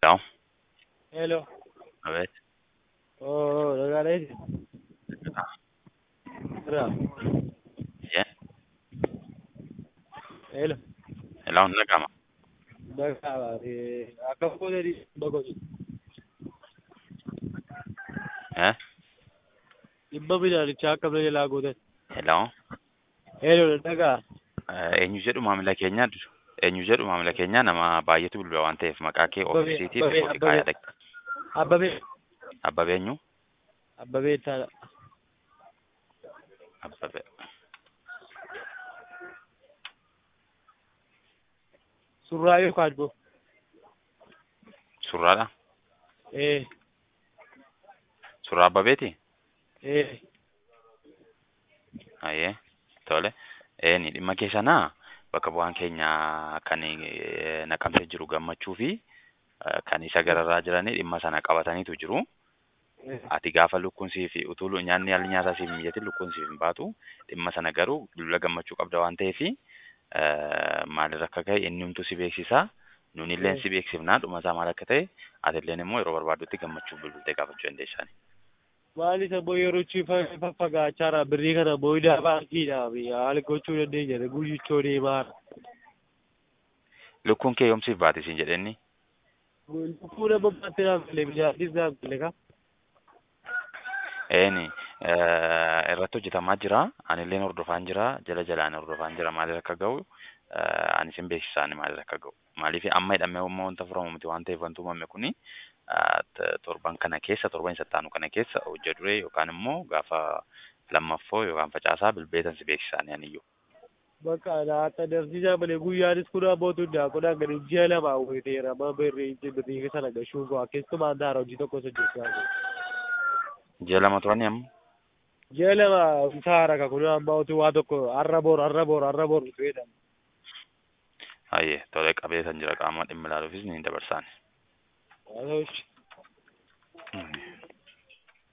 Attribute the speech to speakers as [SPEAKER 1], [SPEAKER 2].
[SPEAKER 1] Hello?
[SPEAKER 2] Hello.
[SPEAKER 1] A ver.
[SPEAKER 2] Oh, nagaala'eeti. Jira.
[SPEAKER 1] Yeah.
[SPEAKER 2] Hello.
[SPEAKER 1] Hello, nagama.
[SPEAKER 2] Nagaa akka fuudhanii dhibba
[SPEAKER 1] Eh?
[SPEAKER 2] dhibba midhaanichaa akka bira jalaa gootan.
[SPEAKER 1] Hello?
[SPEAKER 2] Hello, nagaa.
[SPEAKER 1] Eh, eenyu jedhu maamila keenyaa eenyu jedhu maamila keenyaa nama baay'eetu bilbila waan ta'eef maqaa kee
[SPEAKER 2] Abbabee,
[SPEAKER 1] ofiisiitiif
[SPEAKER 2] Abbabee,
[SPEAKER 1] ofi kaayaa
[SPEAKER 2] Abbabee.
[SPEAKER 1] dhaqe.
[SPEAKER 2] Abbabee.
[SPEAKER 1] Abbabee eenyu?
[SPEAKER 2] Abbabee taana.
[SPEAKER 1] Abbabee.
[SPEAKER 2] Surraa yookaan immoo.
[SPEAKER 1] Surraadha?
[SPEAKER 2] Eh,
[SPEAKER 1] Surraa Abbabeeti?
[SPEAKER 2] eh.
[SPEAKER 1] Ayyee. Tole. Eeni dhimma keessanaa bakka bu'aan keenya kan eh, naqamsee jiru gammachuu fi eh, kan isa gararraa jiranii dhimma sana qabataniitu jiru.
[SPEAKER 2] eh.
[SPEAKER 1] Ati gaafa lukkuun siif utuu lu- nyaanni haalli nyaataa siif hin mijatin lukkuun siif hin baatu dhimma sana garuu bilbila gammachuu qabda waan ta'eef maalirra akka ga'e inni humtuu si beeksisa. Nunilleen
[SPEAKER 2] Mm.
[SPEAKER 1] si beeksifnaa dhuma isaa maal akka ta'e atilleen immoo yeroo barbaadutti gammachuu bilbiltee gaafachuu dandeessan.
[SPEAKER 2] Maali isa boo yeroo faffagaachaara birrii kana booyidaa baankiidha haala gochuu dandeenya guyyichoo deemaa.
[SPEAKER 1] Lukkuun kee yoomsiif baate siin jedhenni
[SPEAKER 2] Lukkuu nama baatti naaf galee midhaanis naaf galee ka.
[SPEAKER 1] eeni irratti hojjetamaa jira anilleen hordofaan jira jala jalaan hordofaan jira maalirra akka ga'u eh, ani sin beeksisaan maalirra akka ga'u maaliif amma hidhamee immoo wanta furamu miti waan ta'eef wanti uumame kuni eh, t- torban kana keessa torban isa taanu kana keessa hojja duree yookaan immoo gaafa lammaffoo yookaan facaasaa bilbeetan si beeksisaan aniyyuu.
[SPEAKER 2] Bakka laata darsiisaa malee guyyaanis kun ammoo tundaa kun hanga ji'a lamaa wayiteera amma birrii birrii sana gashuu bu'aa keessumaa daara hojii tokko hojjechaa
[SPEAKER 1] Ji'a lama turani amma
[SPEAKER 2] ji'a lama saara ka kun amma utuu waa tokko har'a boor har'a boor har'a boor fedhan.
[SPEAKER 1] hayyee tolee qabeetan jira qaama dhimma ilaaluufis ni dabarsaan.
[SPEAKER 2] Haa ta'uushi.